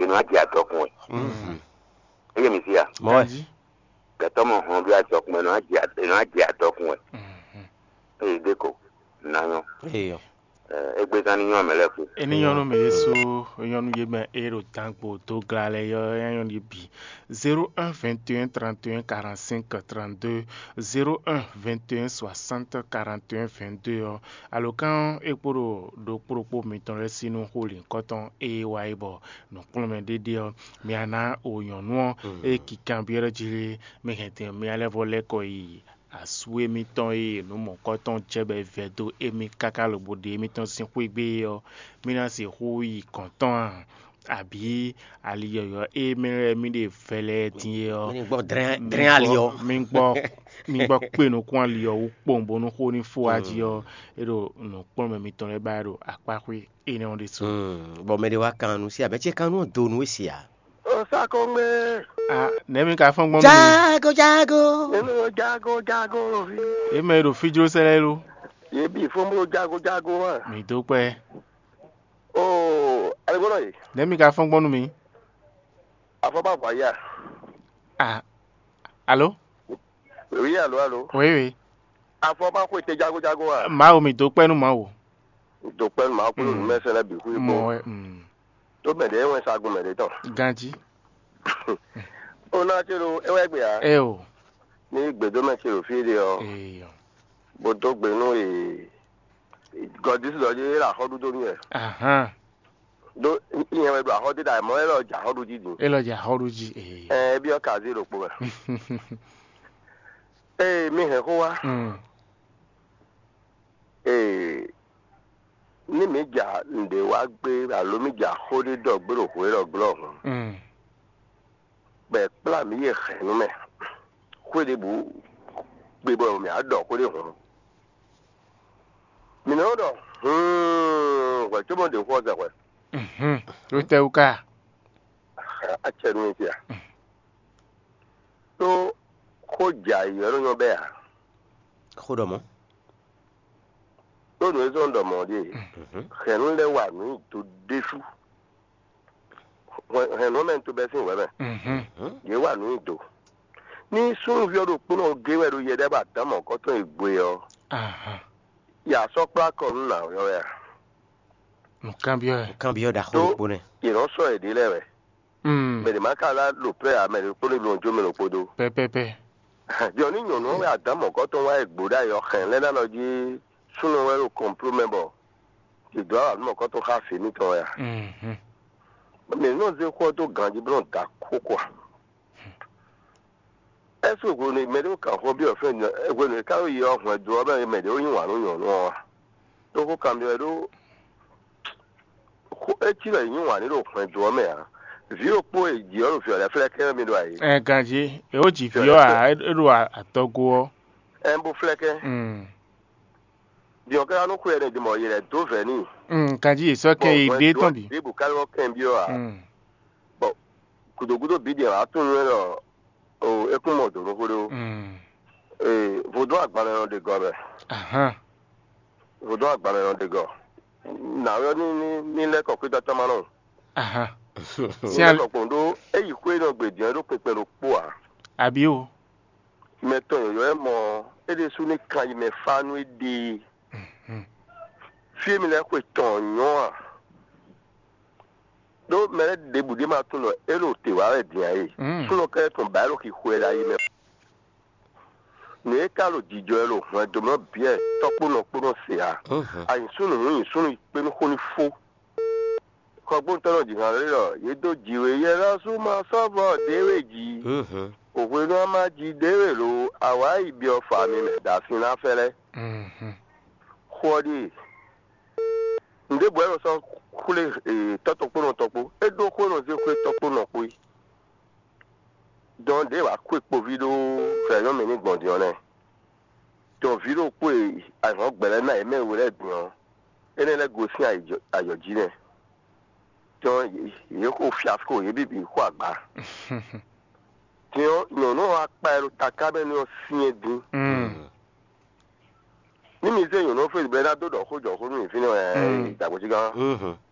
ìnú àjẹ àtọkùn ẹ ẹyẹ mi sí ya mọ́ ẹ̀ Kanji. kẹtọ mọ hàn bí àtọkùn ẹ ìnú àjẹ ìnú àjẹ àtọkùn ẹ ẹyẹ dẹkọ nàyọ èèyàn ẹ ẹgbẹ sani yàn mẹlẹ fún eninyɔnu me ye so nyɔnu ye me ero tankpo to gla le yɔ nyɔnu ye bi zero un vingt et un trente et un quarante cinq trente deux zero un vingt et un soixante quarante et un vingt deux yɔ alo kan ekporo do kpokpo mitɔn ɖe sinu holi kɔtɔn eye wa ye bɔ nukplɔmɛ dede yɔ miana o nyɔnuɔ eye kikan bi ɖe dzi le mehete mialɛ vɔ lɛ kɔ yi asue mitɔn eye numɔkɔtɔn dze be ve do emi kaka lobo de mitɔn si ƒe gbe yɔ mina si ƒo yi kɔntɔn àbí aliyɔyɔ eye mi lɛ mi de fɛ lɛ die yɔ mi gbọ́ dẹ́rẹ́ àlìyọ mi gbɔ mi gbɔ kpe nukun aliyɔ wo kpɔn bo nuko ni fo adzi yɔ eɖo nukpɔn mɛ mitɔn lɛ ba eɖo akpakui eye ne wɔn de so. bɔn mɛ de wa kanu si abɛ tse kanu do nu esi a. ọ sakọgbẹ ah ne mi ka fɛn gbɔn mi jago jago. nínú jago jago òfin e mɛ eɖo fidro sɛlɛ lo yébi fún mi jago jago wa mi do kpɛ ó aligbọdọ yìí ne mi ka fɛn gbɔn mi afọbàbà yà ah alo òye àlọ àlọ oui oui afọbàkọ ètè jago jago wa maa wo mi do kpɛ nu ma wo. dòpẹ́ màá kúrò ní mẹsẹ̀lẹ̀ bí kú ipò mɔ mm, tó mẹ̀dẹ̀ ẹ̀wọ̀n sagun mẹ̀dẹ̀ tán ganji ó náà ṣe ro ẹwẹ́ gbé ya ẹ o ní gbèdómẹ̀ ṣe ro fídíò ọ èèyàn bó tó gbénú gọdí sí lọ́jọ́ yẹ́rà àkọ́dún tó ní ẹ̀ ahan dó ìyẹn wẹ̀ do àkọ́dún dà mọ́ ẹ̀rọ ọjà àkọ́dún jíjìn e lọ jẹ ahọ́rù ji èèyàn. ẹ̀ bí ọkà sí ìròpó rẹ̀ ee mi hẹ̀ kó wa Mm, ee ní mi jà ǹdè wá gbé àló mi jà kódé dọ̀ gbèrò kódé gbèrò ọ̀hún mm, bẹ́ẹ̀ kpla mi yẹ xẹnu mẹ́ kódé bu gbé bọ̀ mi àdọ̀ kódé hùn minɛ dɔ wɛ cogo de fɔ sɛ wɛ mhm. o tɛ o ka a cɛ dun ti yan tó ko ja yɔrɔ ɲɔ bɛ yan ko dɔ mɔ. tó nu ezɔn dɔ mɔ de xɛnu lɛ wà ní tó desu xɛnu mɛ tó bɛ sin wɛ mɛ Mhm, yé wà ní tó ní sunfiɛ do kpɔnɔ gewɛ do yɛ dɛ b'a dama kɔtɔn ìgbé yɔ ahan. yasɔkpla kɔnu na yɔ yɛ nǹkan bí ọ kan bi yɔ da Tó- ko kpɔnɛ. ìrɔ sɔ yɛ de lɛ wɛ mɛdìmá kala lò pɛ amɛdì kpɔnɔ ìlú ọjọ́ mi lò kpodo. pẹpẹpẹ jọ ní nyɔnu wɛ adamu kɔtɔn wa egbodà yɔ xɛn lɛ nalɔ dzi sunu wɛ lò kɔmplo mɛ bɔ ìdó àwọn àdúmọ̀ kɔtɔn ká fi nítɔ ya Mhm, mɛ náà ṣe kó tó gànjí bí wọn da kókó a ɛsɛ ògbó ni mɛdìmú kàn fɔ bí ɔfɛ ní ɛgbɛ ní káwé yìí ɔhún ɛdùn ɔbɛ yìí mɛdìmú yìí wà ní nyɔnu wa tó kó kàn bí ɛdó kó etí lɛ yìí wà ní lò hún ɛdùn ɔmɛ ya vi òkpó èjì ɔlò fi ɔlẹ fẹlẹ kẹ mi do àyè ẹ gàdzi èwo dzi fi ọ a eɖo atɔgoɔ ɛnbó fẹlẹ kẹ diɔ kɛra nuku yɛ ne dìmɔ yìí rɛ tó fɛ ní. gàdzi èsɔkè ìdè tán bi Ibu kalọ kẹ́hìn bí ọ à. Mm, Kudokudo bi diẹ atún yẹn lọ o ekun mọ tó lókodo. mm, Ee vodo agbalẹ̀ yẹn de gọ bẹ̀. ahan, Vodo agbalẹ̀ yẹn de gọ. Nàwọ́ ní ní nílẹ̀ kọ̀ọ̀kí dọ́tọ́ máa nù. ahan. Si Nílẹ̀ al- kọ̀ọ̀kí ndo eyi kú yẹn gbèdì yẹn ló pèpè ló kpó à. àbí o Mẹtọ̀ yọ̀yọ̀ ẹ mọ ede sún ní kan yìí mẹ fanu ede. Mhm, Fíìmù lẹ kó tàn yàn à. Dó mẹ́rẹ́ debùdé máa tún lọ ẹ ló tèwá rẹ̀ dìyàn yìí. mm, sunu kɛ tun baa lo k'i hoe la yi mɛ ne ka lo jijɔ yɛ lo hɔn domina biɛ tɔkpɔnɔ kpɔnɔ sea a yi sunu ŋun yi sunu kpɛni koni fo kɔgbɔn tɔnɔ jigin ale lɔ ye do jiwe yɛlɛ suma sɔbɔ dewe ji òwe náà má ji dewe lo àwa yi bí ɔfà mi mɛ dàfin n'afɛlɛ mhm, kɔɔdi nde bɔ yɛrɛ sɔn kule ee tɔtɔkpɔnɔ tɔkpo edo kpɔnɔ se kue tɔkpɔnɔ koe dɔn de wa kó ekpovi do fɛyɔ mi ní gbɔ̀ndìyàn nɛ dɔn vi do kó àyàn gbɛlɛ náà ɛmɛ wo lɛ dùn ɛnɛ lɛ gosi ayɔdzi nɛ dɔn yìí kó fiasco yìí bìbí kó àgbà tiɲɛ nyɔnu akpa yɛ ló ta kábɛ ní ɔfiɛ dín mm, ní mi se nyɔnu fèsì bɛrɛ náà do dɔ kó jɔ kó mi fi ní ɛ Mm. ìdàgbòsí gan